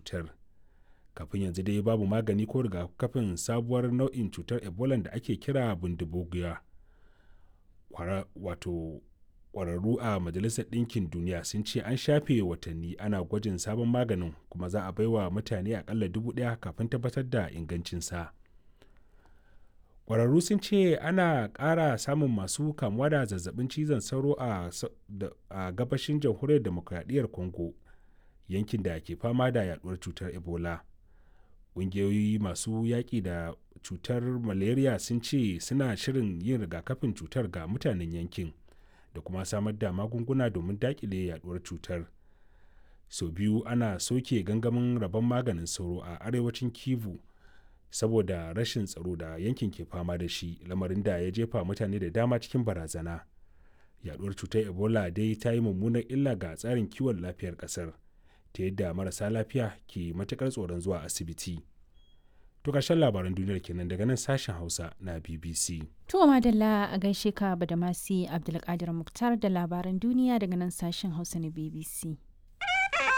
cutar kafin yanzu dai babu magani ko rigakafin sabuwar nau'in cutar ebola da ake kira bindibugiya wato kwararru a majalisar ɗinkin duniya sun ce an shafe watanni ana gwajin sabon maganin kuma za a baiwa mutane akalla dubu ɗaya kafin tabbatar da ingancinsa kwararru sun ce ana ƙara samun masu kamuwa da zazzabin cizon sauro a gabashin jamhuriyar demokradiyyar congo yankin da ke fama da yaduwar cutar ebola ƙungiyoyi masu yaƙi da cutar malaria sun ce suna shirin yin rigakafin cutar ga mutanen yankin da kuma samar da magunguna domin daƙile yaduwar cutar sau biyu ana soke gangamin rabon maganin sauro a arewacin kivu saboda rashin tsaro da yankin ke fama da shi lamarin da ya jefa mutane da dama cikin barazana yaduwar cutar ebola dai ta yi mummunar illa ga tsarin kiwon lafiyar kasar ta yadda marasa lafiya ke matukar tsoron zuwa asibiti to ƙarshen labaran duniyar kenan daga nan sashen hausa na bbc to madalla a gaishe ka badamasi abdulkadir muktar da labaran duniya daga nan sashen hausa na bbc